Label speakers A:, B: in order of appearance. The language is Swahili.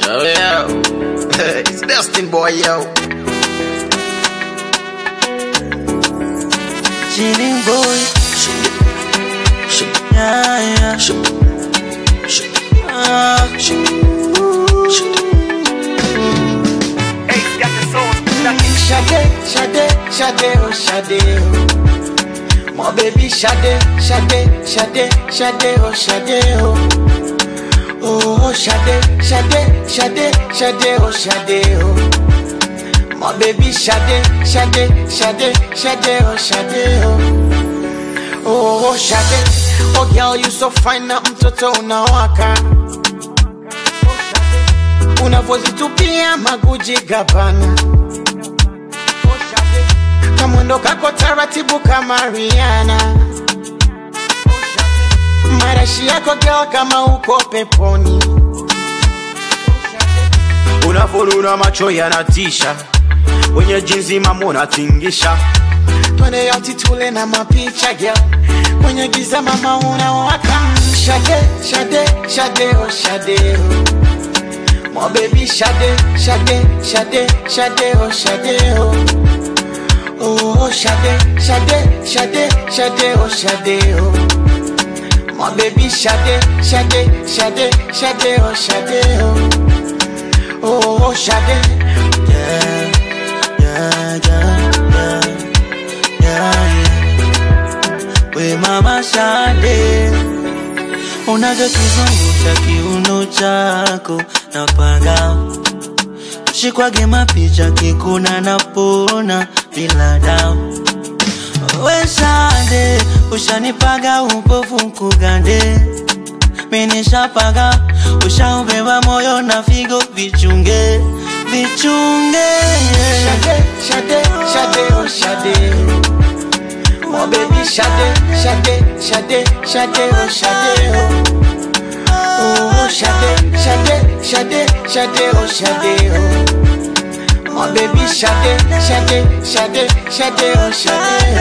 A: Yo, yo. it's Destin boy, yo.
B: Chilling boy,
A: Shoot it. Shoot it.
B: yeah, yeah.
A: Shoot it. Shoot it.
B: Ah,
A: Shoot it. Shoot it.
B: Shade, Shade, Shade, oh Shade, oh. My baby Shade, Shade, Shade, Shade, oh Shade, oh. Oh, Shade, Shade, Shade, Shade, oh Shade, oh. My baby Shade, Shade, Shade, Shade, oh Shade, oh. Oh, Shade, oh girl you so fine na mtoto unawaka. Unavozitupia maguji gabana kamwendo kako taratibu kama Rihanna, marashi yako girl kama uko peponi,
A: Unafununa macho yanatisha, wenye jinsi mamo unatingisha.
B: twende yoti tule na mapicha girl, kwenye giza mama unawaka. Shade, shade, shade, oh shade, oh. My baby shade, shade, shade, shade, oh shade, oh. Oh, shade, shade, shade, shade, oh shade, oh. My baby shade, shade, shade, shade, oh shade, oh. Oh, shade. Yeah, yeah, yeah, yeah, yeah, yeah. We mama shade. Unavyokizungusha kiuno chako napaga shikwage mapicha kikuna napona bila dawa wesande ushanipaga upofu nkugande minishapaga ushaubeba moyo na figo vichunge vichunge shade, shade, shade, oh shade. My baby shade, shade, shade, shade, oh shade, oh. Oh, shade, shade, shade, shade, oh shade, oh. My baby shade, shade, shade, shade, oh shade,